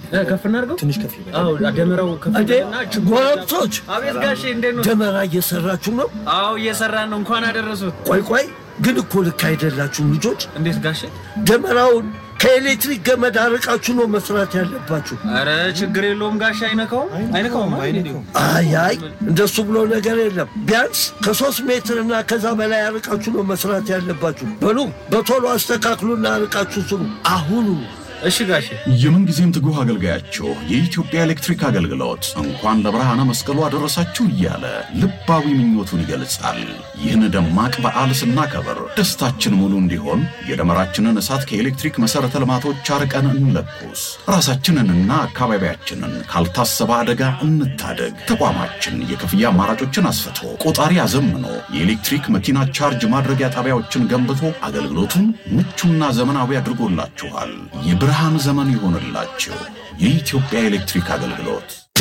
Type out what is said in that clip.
እ፣ ከፍ እናድርገው። ትንሽ ከፍ ይበል። አዎ ደመራው ከፍ እንዴ ይበልና ችቦ- ጎረምሶች አቤት ጋሼ እንዴት ነው? ደመራ እየሰራችሁ ነው? አዎ እየሰራን ነው። እንኳን አደረሱት። ቆይ ቆይ ግን እኮ ልክ አይደላችሁም ልጆች። እንዴት ጋሼ? ደመራውን ከኤሌክትሪክ ገመድ አርቃችሁ ነው መስራት ያለባችሁ። አረ ችግር የለውም ጋሼ። አይነካውም አይነካውም አይደል? አይነካውም። አይ አይ እንደሱ ብሎ ነገር የለም። ቢያንስ ከሶስት ሜትር እና ከዛ በላይ አርቃችሁ ነው መስራት ያለባችሁ። በሉ በቶሎ አስተካክሉና አርቃችሁ ስሩ አሁኑ። እሺ ጋሼ። የምንጊዜም ትጉህ አገልጋያችሁ የኢትዮጵያ ኤሌክትሪክ አገልግሎት እንኳን ለብርሃነ መስቀሉ አደረሳችሁ እያለ ልባዊ ምኞቱን ይገልጻል። ይህን ደማቅ በዓል ስናከብር ደስታችን ሙሉ እንዲሆን የደመራችንን እሳት ከኤሌክትሪክ መሠረተ ልማቶች አርቀን እንለኩስ። ራሳችንንና አካባቢያችንን ካልታሰበ አደጋ እንታደግ። ተቋማችን የክፍያ አማራጮችን አስፍቶ ቆጣሪ አዘምኖ የኤሌክትሪክ መኪና ቻርጅ ማድረጊያ ጣቢያዎችን ገንብቶ አገልግሎቱን ምቹና ዘመናዊ አድርጎላችኋል። የብርሃን ዘመን ይሆንላችሁ። የኢትዮጵያ ኤሌክትሪክ አገልግሎት